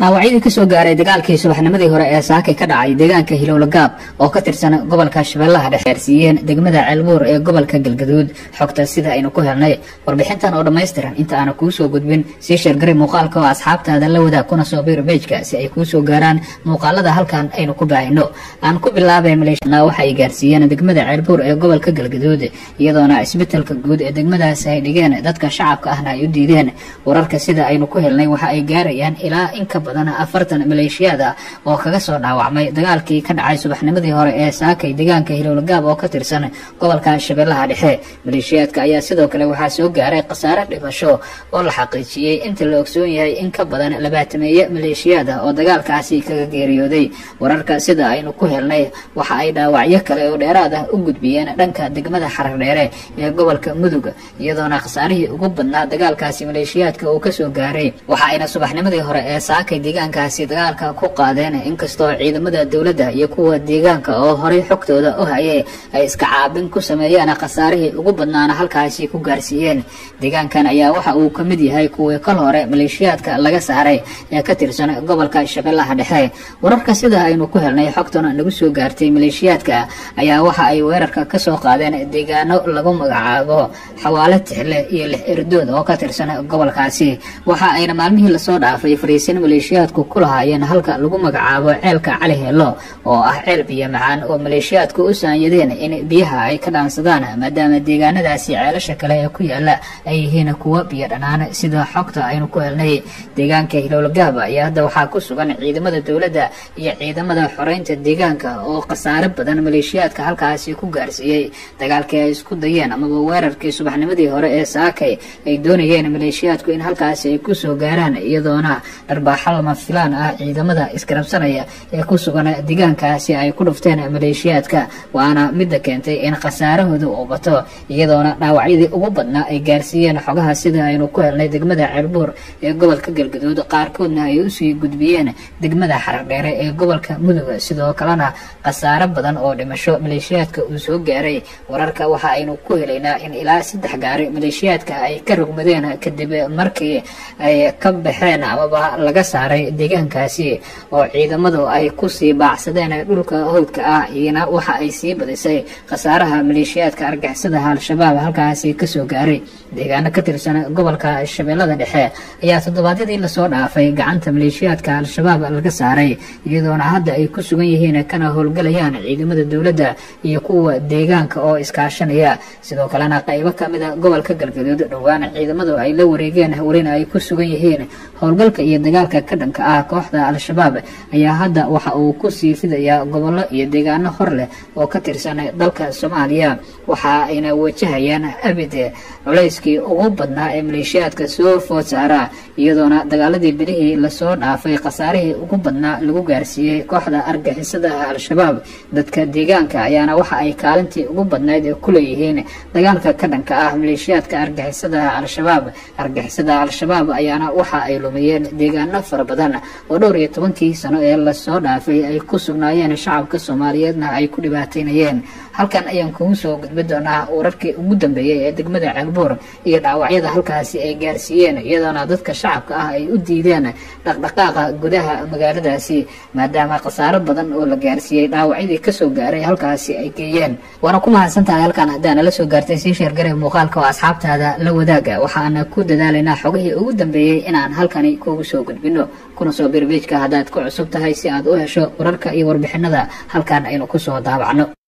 dhaawacyadii kasoo gaaray dagaalkii subaxnimadii hore ee saakay ka dhacay deegaanka hilowlagaab oo ka tirsan gobolka shabeellaha dhexe gaarsiiyeen degmada ceelbuur ee gobolka galgaduud xogta sida aynu ku helnay warbixintan oo dhammaystiran inta aana kuu soo gudbin sii sheergaray muuqaalka oo asxaabtaada la wadaag kuna soo biir bejka si ay kuu soo gaaraan muuqaalada halkan aynu ku baahino aan ku bilaabay maleeshna waxa ay gaarsiiyeen degmada ceelbuur ee gobolka galgaduud iyadoona isbetelka guud ee degmadaasi ay dhigeen dadka shacabka ahna ay u diideen wararka sida aynu ku helnay waxa ay gaarayaan ilaa in ka badan afartan maleeshiyaad ah oo kaga soo dhaawacmay dagaalkii ka dhacay subaxnimadii hore ee saakay deegaanka hilowlagaab oo ka tirsan gobolka shabeellaha dhexe maleeshiyaadka ayaa sidoo kale waxaa soo gaaray khasaare dhimasho oo la xaqiijiyey inta la ogsoon yahay in ka badan labaatameeye maleeshiyaad ah oo dagaalkaasi kaga geeriyooday wararka sida aynu ku helnay waxa ay dhaawacyo kale oo dheeraad ah u gudbiyeen dhanka degmada xarar dheere ee gobolka mudug iyadoona khasaarihii ugu badnaa dagaalkaasi maleeshiyaadka uu kasoo gaaray waxa ayna subaxnimadii hore ee saakay deegaankaasi dagaalka ku qaadeen inkastoo ciidamada dowladda iyo kuwa deegaanka oo horey xogtooda u hayay ay iska caabin ku sameeyeen khasaarihii ugu badnaana halkaasi ku gaarsiiyeen deegaankan ayaa waxa uu ka mid yahay kuwii kal hore maleeshiyaadka laga saaray ee ka tirsan gobolka shabeellaha dhexe wararka sida aynu ku helnay xogtana nagu soo gaartay maleeshiyaadka ayaa waxa ay weerarka kasoo qaadeen deegaano lagu magacaabo xawaalo tixle iyo lix erdood oo ka tirsan gobolkaasi waxa ayna maalmihii lasoo dhaafay fariisin maleeshiyaadku ku lahaayeen halka lagu magacaabo ceelka cali heelo oo ah ceel biyo macaan oo maleeshiyaadku u saanyadeen in biyaha ay ka dhaansadaan maadaama deegaanadaasi ceelasha kale ee ku yaala ay yihiin kuwo biyo dhanaan sida xogta aynu ku helnay deegaanka hilowlagaab ayaa hadda waxaa ku sugan ciidamada dowladda iyo ciidamada xoreynta deegaanka oo khasaare badan maleeshiyaadka halkaasi ku gaarsiiyey dagaalkii ay isku dayeen amaba weerarkii subaxnimadii hore ee saakay ay doonayeen maleeshiyaadku in halkaasi ay kusoo gaaraan iyadoona dharbaaxo lama filaan ah ciidamada iskarabsanaya ee ku sugan deegaankaasi ay ku dhufteen maleeshiyaadka waana midda keentay in khasaarahooda uu bato iyadoona dhaawacyadii ugu badnaa ay gaarsiiyeen xogaha sida aynu ku helnay degmada ceelbuur ee gobolka galgaduud qaarkoodna ay usii gudbiyeen degmada xarardheere ee gobolka mudug sidoo kalena khasaaro badan oo dhimasho maleeshiyaadka uu soo gaaray wararka waxa aynu ku helaynaa in ilaa saddex gaari maleeshiyaadka ay ka rogmadeen kadib markii ay ka baxeen amaba laga saaray deegaankaasi oo ciidamadu ay kusii baacsadeen dhulka howdka ah iyana waxa ay sii badisay khasaaraha maleeshiyaadka argixisadaha al-shabaab halkaasi kasoo gaaray deegaano ka tirsan gobolka shabeellada dhexe ayaa toddobaadyadii lasoo dhaafay gacanta maleeshiyaadka al-shabaab laga saaray iyadoona hadda ay ku sugan yihiin kana howlgalayaan ciidamada dowladda iyo kuwa deegaanka oo iskaashanaya sidoo kalena qaybo kamida gobolka galgaduud dhowaan ciidamadu ay la wareegeen welina ay ku sugan yihiin howlgalka iyo dagaalka ka dhanka ah kooxda al-shabaab ayaa hadda waxa uu kusii fidayaa gobollo iyo deegaano hor leh oo ka tirsan dalka soomaaliya waxa ayna wajahayaan abid culayskii ugu badnaa ee maleeshiyaadka soo food saara iyadoona dagaaladii bilihii lasoo dhaafay khasaarihii ugu badnaa lagu gaarsiiyey kooxda argixisadaha al-shabaab dadka deegaanka ayaana waxa ay kaalintii ugu badnayd ku leeyihiin dagaalka ka dhanka ah maleeshiyaadka argixisadaha al-shabaab argixisada al-shabaab ayaana waxa ay lumiyeen deegaano fara badan oo dhowr iyo tobankii sano ee lasoo dhaafay ay ku sugnaayeen shacabka soomaaliyeedna ay ku dhibaataynayeen halkan ayaan kugu soo gudbi doonaa wararkii ugu dambeeyey ee degmada ceelbuur iyo dhaawacyada halkaasi ay gaarsiiyeen iyadoona dadka shacabka ah ay u diideen dhaqdhaqaaqa gudaha magaaladaasi maadaama khasaaro badan oo la gaarsiiyey dhaawacyadii kasoo gaaray halkaasi ay geeyeen waana ku mahadsantahay halkan haddaana la soo gaartay sii sheergaray muuqaalka oo asxaabtaada la wadaaga waxaana ku dadaalaynaa xogihii ugu dambeeyey inaan halkani kugu soo gudbino kuna soo birbejka haddaad ku cusub tahay si aad u hesho wararka iyo warbixinada halkan aynu kusoo daabacno